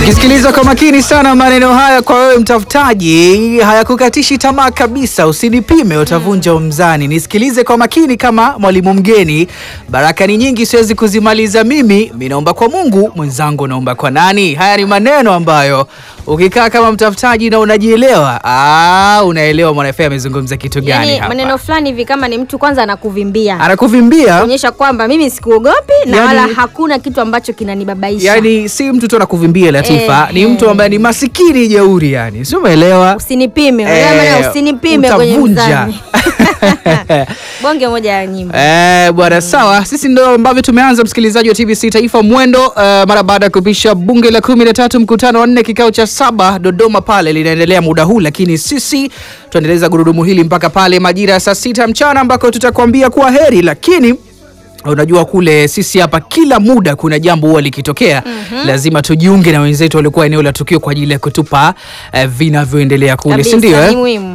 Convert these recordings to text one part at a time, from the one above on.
Ukisikiliza kwa makini sana maneno haya, kwa wewe mtafutaji, hayakukatishi tamaa kabisa. Usinipime, utavunja umzani. Nisikilize kwa makini kama mwalimu mgeni. Baraka ni nyingi, siwezi kuzimaliza mimi. Mi naomba kwa Mungu, mwenzangu naomba kwa nani? Haya ni maneno ambayo ukikaa kama mtafutaji na unajielewa, ah, unaelewa Mwana FA amezungumza kitu gani Yani hapa. maneno fulani hivi kama ni mtu kwanza anakuvimbia Anakuvimbia kuonyesha kwamba mimi sikuogopi na Yani- wala hakuna kitu ambacho kinanibabaisha. yani, si mtu tu anakuvimbia Latifa, Eh, ni mtu eh. ambaye ni masikini jeuri, yani si umeelewa? Usinipime, Eh, unajua maana usinipime kwenye utavunja. mzani. Bonge moja ya nyimbo. Eh, bwana sawa, sisi ndo ambavyo tumeanza msikilizaji wa TBC Taifa Mwendo eh, mara baada ya kupisha bunge la kumi na tatu mkutano wa nne kikao cha saba Dodoma pale linaendelea muda huu, lakini sisi tuendeleza gurudumu hili mpaka pale majira ya saa sita mchana ambako tutakwambia kuwa heri, lakini unajua kule sisi hapa kila muda kuna jambo huwa likitokea lazima tujiunge na wenzetu waliokuwa eneo la tukio kwa ajili ya kutupa eh, vinavyoendelea kule, Kabisa, si ndio? ni eh? muhimu.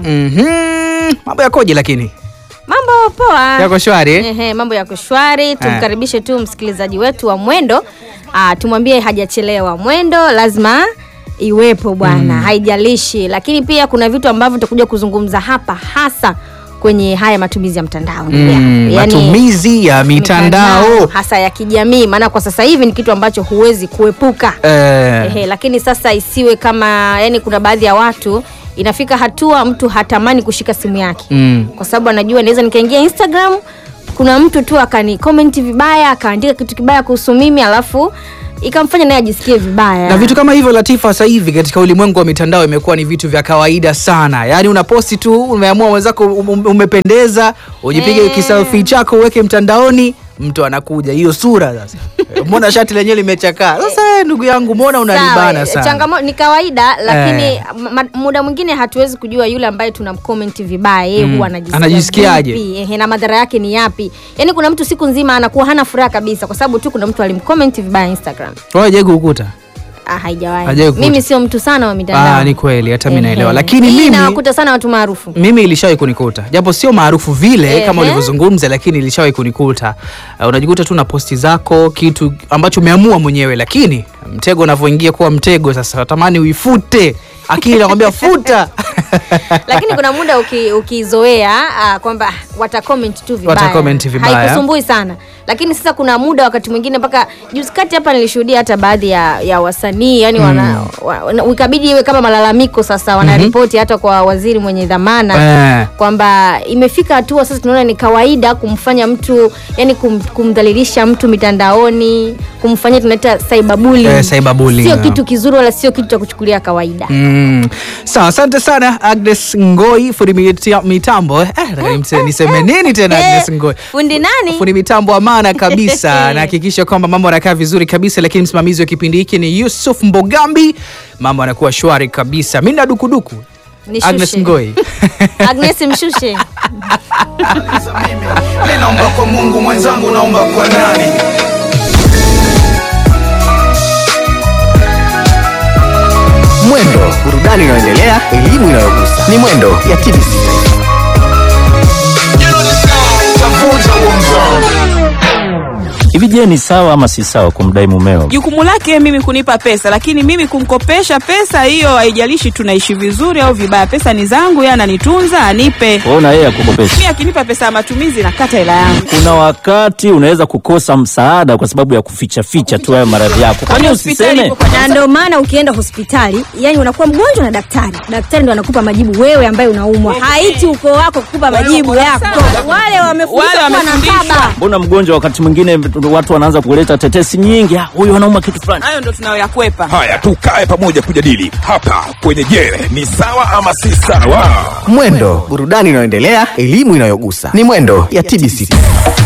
Mhm. Mambo yakoje lakini Mambo poa. yako shwari eh? Ehe, mambo yako shwari. Tumkaribishe tu msikilizaji wetu wa Mwendo. Ah, tumwambie hajachelewa. Mwendo lazima iwepo bwana, haijalishi. Lakini pia kuna vitu ambavyo tutakuja kuzungumza hapa hasa kwenye haya matumizi ya mtandao. ndugu yangu. Mm, Yaani, matumizi ya mitandao hasa ya kijamii, maana kwa sasa hivi ni kitu ambacho huwezi kuepuka. eh, Ehe, lakini sasa isiwe kama yani, kuna baadhi ya watu inafika hatua mtu hatamani kushika simu yake mm, kwa sababu anajua naweza nikaingia Instagram, kuna mtu tu akani comment vibaya akaandika kitu kibaya kuhusu mimi, alafu ikamfanya naye ajisikie vibaya na vitu kama hivyo Latifa, sasa hivi katika ulimwengu wa mitandao imekuwa ni vitu vya kawaida sana. Yaani unaposti tu, umeamua mwenzako um- umependeza, ujipige Eh. kiselfie chako uweke mtandaoni, mtu anakuja hiyo sura sasa. Mbona shati lenyewe limechakaa? Sasa eh, ndugu yangu, mbona unanibana Sawa, sana? changamoto ni kawaida, lakini Eh. ma- muda mwingine hatuwezi kujua yule ambaye tunamcomment vibaya yeye Mm. huwa anajisikia Anajisikiaje? vipi, ehe, na madhara yake ni yapi. Yani kuna mtu siku nzima anakuwa hana furaha kabisa kwa sababu tu kuna mtu alimcomment vibaya Instagram. Wewe je kukuta? Ah, haijawahi. Hajawahi kukuta. Mimi sio mtu sana wa mitandao. Ah, ni kweli, hata mimi Ehe. naelewa. Lakini Hii mimi nawakuta sana watu maarufu. mimi ilishawahi kunikuta japo sio maarufu vile Ehe. kama ulivyozungumza, lakini ilishawahi kunikuta. Uh, unajikuta tu na posti zako kitu ambacho umeamua mwenyewe, lakini mtego unavyoingia kuwa mtego, sasa natamani uifute akili nakwambia futa. lakini kuna muda uki- ukizoea ah, kwamba ah, wata comment tu vibaya, Wata-comment vibaya. haikusumbui sana lakini sasa kuna muda wakati mwingine mpaka juzi kati hapa nilishuhudia hata baadhi ya, ya wasanii yani wana, wa, ikabidi iwe kama malalamiko sasa wanaripoti hata kwa waziri mwenye dhamana Eh. kwamba imefika hatua sasa tunaona ni kawaida kumfanya mtu yani kum, kumdhalilisha mtu mitandaoni kumfanyia tunaita cyberbullying. Eh, cyberbullying, sio yeah. kitu kizuri wala sio kitu cha kuchukulia kawaida Mm. Sawa, asante sana Agnes Ngoi fundi mita- mitambo eh, nataka nimse- niseme nini tena Agnes Ngoi fundi nani fundi mitambo amana kabisa nahakikisha kwamba mambo yanakaa vizuri kabisa lakini msimamizi wa kipindi hiki ni Yusuf Mbogambi mambo yanakuwa shwari kabisa mi na dukuduku Nishushe. Agnes Ngoi Agnes mshushe Mi naomba kwa Mungu mwenzangu, naomba kwa nani? Mwendo, burudani inayoendelea, elimu inayogusa. Ni Mwendo ya TBC Taifa. Tavunja huo mzao. Hivi je, ni sawa ama si sawa kumdai mumeo? jukumu lake mimi kunipa pesa, lakini mimi kumkopesha pesa hiyo, haijalishi tunaishi vizuri au vibaya, pesa ni zangu, yeye ananitunza, anipe. Wewe na yeye akukopesha. Mimi akinipa pesa ya matumizi nakata hela yangu. Kuna wakati unaweza kukosa msaada kwa sababu ya kuficha ficha tu hayo maradhi yako. Kwani Hospitali usiseme? ipo kwa na ndio maana ukienda hospitali yani unakuwa mgonjwa na daktari daktari ndo anakupa majibu wewe ambaye unaumwa haiti ukoo wako kukupa majibu wako yako sawa. wale wamefundishwa Wale kuwa na wamefundishwa. baba Mbona mgonjwa wakati mwingine watu wanaanza kuleta tetesi nyingi, "Ah, huyu anauma kitu fulani. hayo ndo tunayoyakwepa. Haya, tukae pamoja kujadili hapa kwenye Je, ni sawa ama si sawa? Mwendo, burudani inayoendelea, elimu inayogusa. Ni Mwendo ya TBC Taifa.